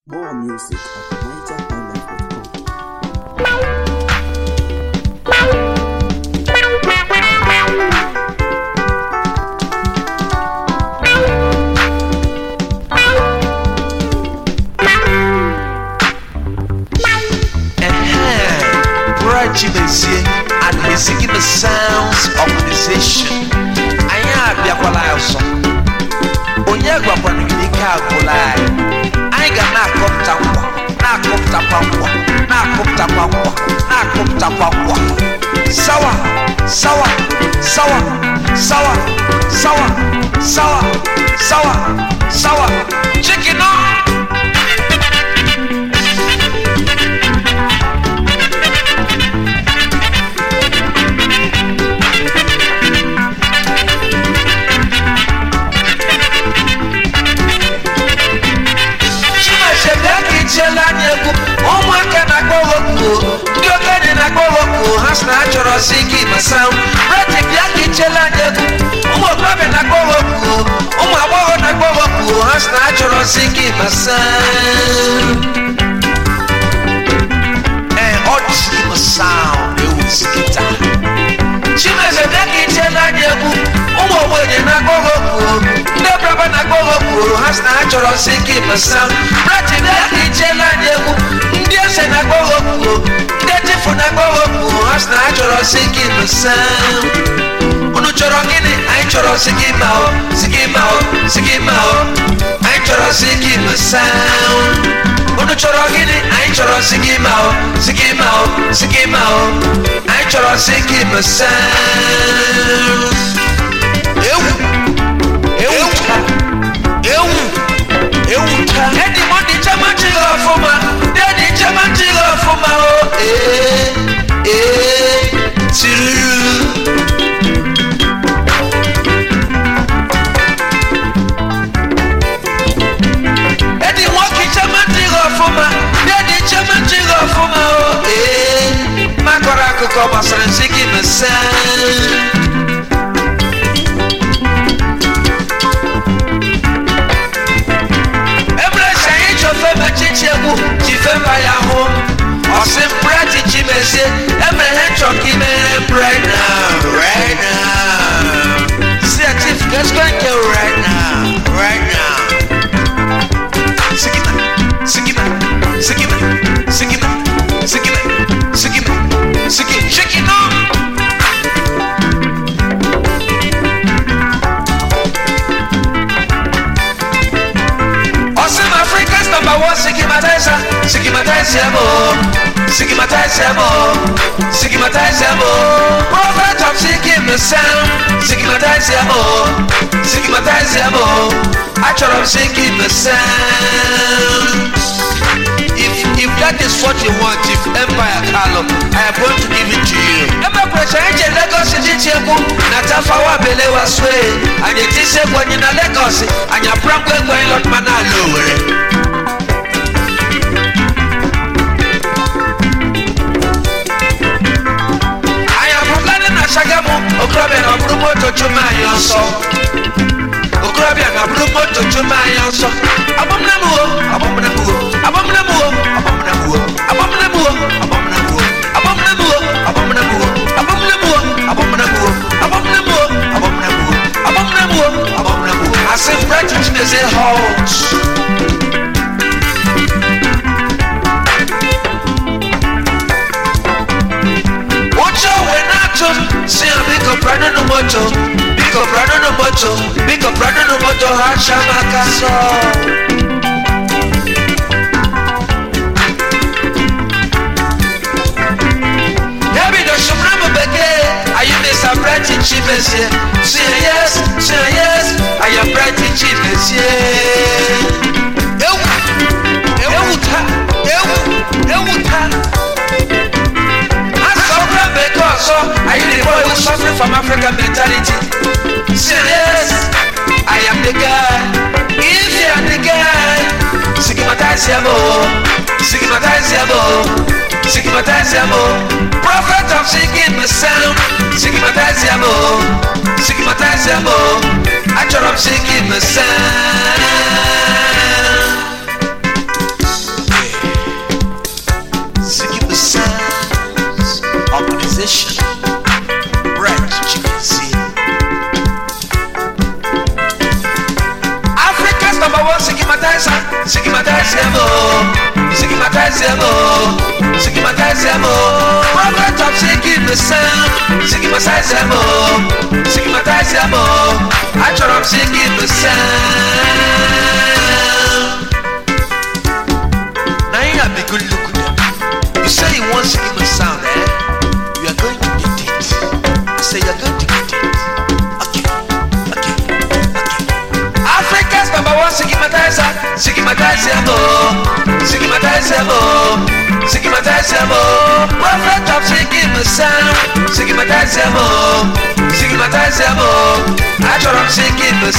More music at nigerhighlife.com. Brad Chimezie and he's singing the sounds of musician. Anyị abịakwala ya ọsọ. Onye gwakwana gị n'ike agwụla anyị. Anyị ga na-akọpụta nkwa, na-akọpụtakwa nkwa, na-akọpụtakwa nkwa, na-akọpụtakwa nkwa. Sawa, sawa, sawa, sawa, sawa, sawa, sawa, sawa. Chicken up. Chineke bịa ka ichiela anyị egwu ụmụaka na-akpọ wokwu ndị okenye na-akpọ wokwu ha sị na ha chọrọ si gị masa breti bịa ka ichiela anyị egwu ụmụ okorobịa na-akpọ wokwu ụmụ agbọghọ na-akpọ wokwu ha sị na ha chọrọ si gị masa ee ọ dị gị masa ewu si gị taa Chineke bịa ka ichiela anyị egwu ụmụ ogbenye na-akpọ wokwu ndị braba na-akpọ wokwu ha sị na ha chọrọ si gị masa breti bịa ka ichiela anyị egwu ndị eze na-akpọ wokwu ndị chifu na-akpọ wokwu ha sị na ha chọrọ si gị masa unu chọrọ gịnị anyị chọrọ si gị ma o si gị ma o si gị ma o anyị chọrọ si gị masa unu chọrọ gịnị anyị chọrọ si gị ma o si gị ma o si gị ma o anyị chọrọ si gị masa ewu ewu taa ewu ewu taa ẹni mo di jẹ́mọ́ jí lọ fún ma ẹni jẹ́mọ́ jí lọ fún ma o ee ee tìrìrì. ẹni wọn kì í jẹ́mọ́ jí lọ fún ma ẹni jẹ́mọ́ jí lọ fún ma o ee má kọ́ra akụkọ gbasara nsị gị mesaa. Emre sẹ́yìn tí o fẹ́ bẹ títí egwu tí fẹ́ bá ya hó. Ọ̀sìn búrẹ́dì jí bẹ ṣe Emre hẹ́ tsọ̀ kí mẹ́rẹ́ right now right now. See a chief let's go and get right now right now. Sigima sigima sigima sigima sigima sigima sigima shake it up. Awesome Africa's number one stigmatizer, stigmatizer mo, stigmatizer mo, stigmatizer mo. Prophet of seeking the sound, stigmatizer mo, stigmatizer mo. Actual of seeking the sound. If if that is what you want, if Empire Carlo, I am going to give it to you. Emma Pressure Angel Lagos City Cheku, Natafawa Belewa Sway, and it is a one in Lagos, and your problem going lot man lower. I am planning a Shagamu, Okrabia, and Brumo to Chumaya so. Okrabia, and Brumo to Chumaya so. Abominamu, Abominamu, Abominamu, Abominamu, Abominamu, Abominamu, Abominamu, Abominamu, Abominamu, Abominamu, Abominamu, Abominamu, Abominamu, Abominamu. I say, Brethren, they say, halt. Ocho wenato, si amigo prado no moto, bigo prado no moto, bigo prado no moto, hacha macaso. Yabi do shumramu beke, ayu me sa brati chimesie. Si yes, si yes, aya brati chimesie. Ewu, ewu ta, ewu, ewu ta. Asọ̀rọ̀ bẹ̀kọ́ ọ̀sọ́, ayé the boy who suffering from African mentality. Say yes, I am the guy. If you are the guy, stigmatize him oh, stigmatize him oh, stigmatize him oh. Prophet of singing the sound, stigmatize him oh, stigmatize him oh. Actual of singing the sound. nation. Right, Chickasee. Africa's number one stigmatizer, stigmatizer mo, stigmatizer mo, stigmatizer mo. Prophet of seeking the sound, stigmatizer mo, stigmatizer mo. I try to seeking the sound. Now you have a good look at them. You say you want stigma sound, eh? You are going to get it. I say you are going to get it. Okay, okay, okay. Africa's number one stigmatizer, stigmatizer mo, stigmatizer mo, stigmatizer mo. Prophet of stigma sound, stigmatizer mo, stigmatizer mo. I try to stigma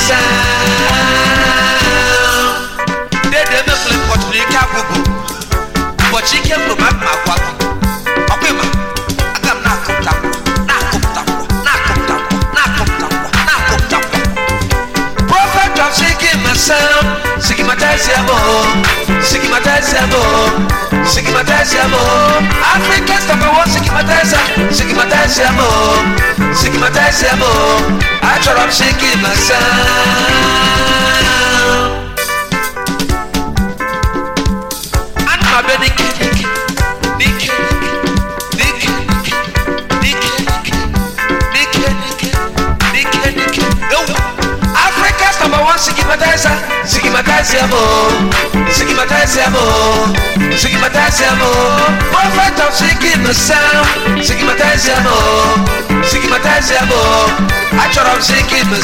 sound. Dede me flip pot ni kabubu. ụbọchị ike m rụrụ ma gwa gị ọkwa ịma aga m na-akụpụta nkwa na-akụpụta nkwa na-akụpụta nkwa na-akụpụta nkwa na-akụpụta nkwa prophet of seeking the sound stigmatize mo stigmatize mo stigmatize mo african number one stigmatizer stigmatize mo stigmatize mo achọrọ m seeking the sound Ana m abịa n'ike n'ike n'ike n'ike n'ike n'ike n'ike n'ike n'ike ewu Africa's number one stigmatizer stigmatizer mo stigmatizer mo stigmatizer mo prophet of seeking the sound stigmatizer mo stigmatizer mo achọrọ m seeking the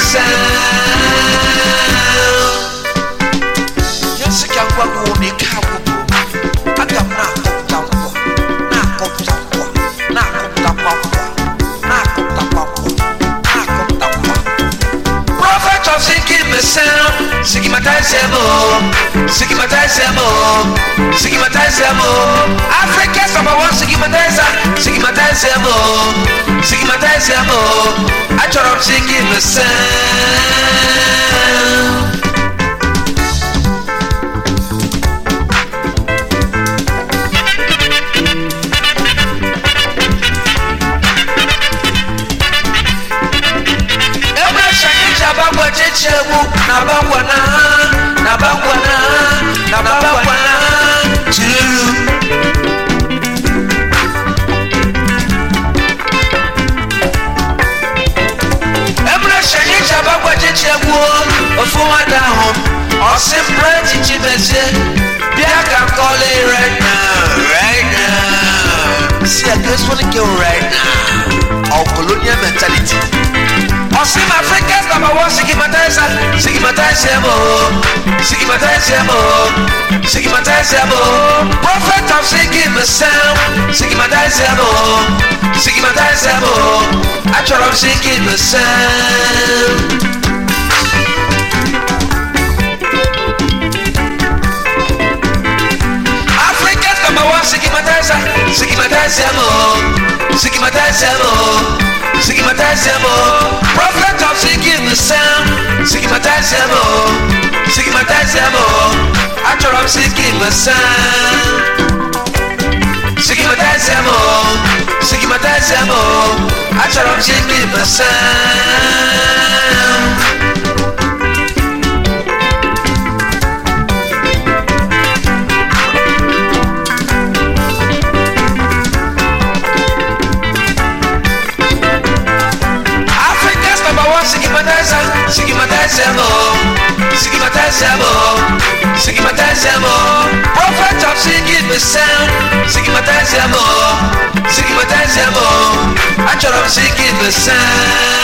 sound yẹsi ka ngwa wo ne ka agogo aga m na-akọpụta nkwọ na-akọpụta nkwọ na-akọpụtakwa nkwọ na-akọpụtakwa nkwọ na-akọpụta nkwọ prophet of seeking the sound stigmatize mo stigmatize mo stigmatize mo africa's number one stigmatizer stigmatize mo stigmatize mo achọrọ m seeking the sound ebe shanyiji abagwa cheche egwu na bagwa na ha na bagwa na ha na bagwa na ha tiru ebe shanyiji abagwa cheche egwu ofu nwada ahụ ọsị mpere echichi mezie bịa ka m kọla right now right now see i just wanna go right now our colonial mentality Osim Africa's number one stigmatizer, stigmatizer mo, stigmatizer mo, stigmatizer mo. Prophet of seeking the sound, stigmatizer mo, stigmatizer mo. Actual of seeking the sound. Africa's number one stigmatizer, stigmatizer mo, stigmatizer mo, stigmatizer mo. Prophet of seeking the sound, stigmatizer mo, stigmatizer mo. Actual of seeking the sound. Stigmatizer mo, stigmatizer mo. Actual of seeking the sound. Africa's number one stigmatizer, stigmatizer mo, stigmatizer mo, stigmatizer mo. Prophet of seeking the sound, stigmatizer mo, stigmatizer mo. Actual of seeking the sound.